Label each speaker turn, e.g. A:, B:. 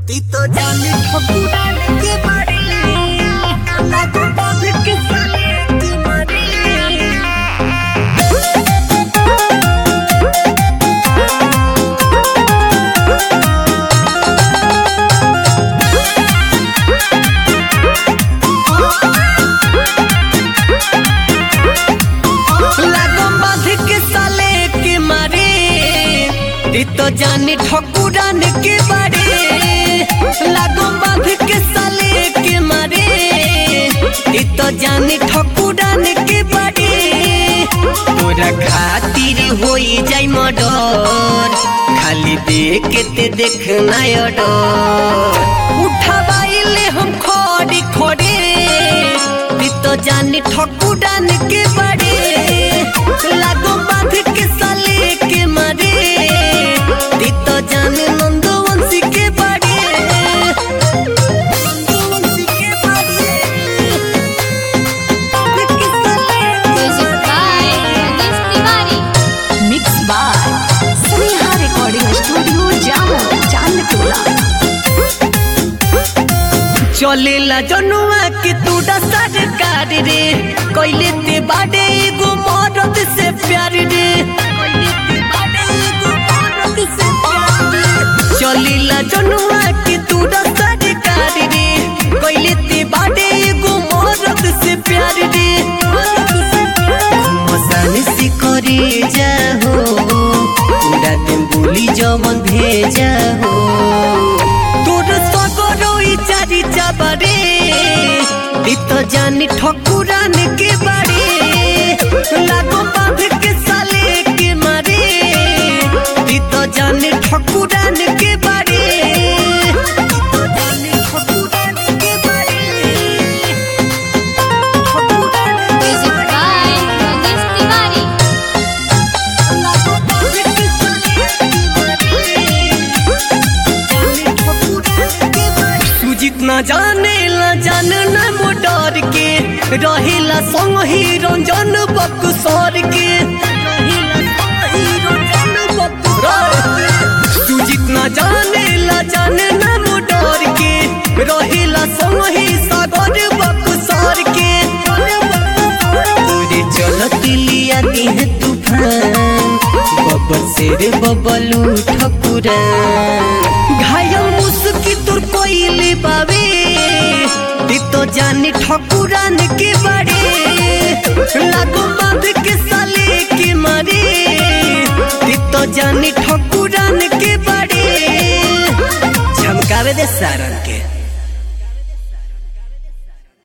A: ती तो जाने ठकुराने के बारे लागो बांध के साले की मारे लागो बांध के साले के मारे ती तो जाने ठकुरान के बारे लागो बांध के साले के मारे ती तो जाने ठकुरान के बारे तोरा खातिर होई जाई मडर खाली देख के ते देखना डर उठावाइले हम खड़ी खड़े ती तो जाने ठकुरान के बारे लागो बांध के साले के मारे ती तो जाने नंदवंशी के बारे नंदवंशी के बारे बांध के साले के
B: Music by Yogesh Tiwari.
C: Mix by Sneha recording studio जामो चांदटोला
A: चलेला जनुआ के तूड़ा सरकार रे कैले ते बाडे एगो मरद से प्यार रे कैले ते बाडे एगो मरद से प्यार रे चलेला जनुआ के तूड़ा सरकार रे कैले ते बाडे एगो मरद से प्यार रे मसान से करे जाहो पूरा दिन बोली जवन भेजा हो তোর সগরই চারি চাবারে দিত জানি ঠকুরান কে বাড়ি লাগো বাঁধ কে সালে কে মারে দিত জানি ঠকুরান কে বাড়ি দিত জানি ঠকুরান কে বাড়ি ঠকুরান কে
B: Music
A: বাড়ি
B: by Yogesh Tiwari.
A: লাগো বাঁধ কে সালে কে मारे सुजित ना जाने ला जान न मोटर के रहेला संग ही रंजन बक्सर के रहेला संग ही रंजन बक्सर के। सुजित ना जाने ला जान न मोटर के रहेला संग ही सागर बक्सर के तोरे चलत लिया देह तूफान बब्बर शेर बबलू ठकुरान घायल मुस्की तोर कोइले बावे ती तो जाने ठकुरान के बारे लागो बांध के साले के मारे ती तो जाने ठकुरान के बारे झमकावे दे सारन के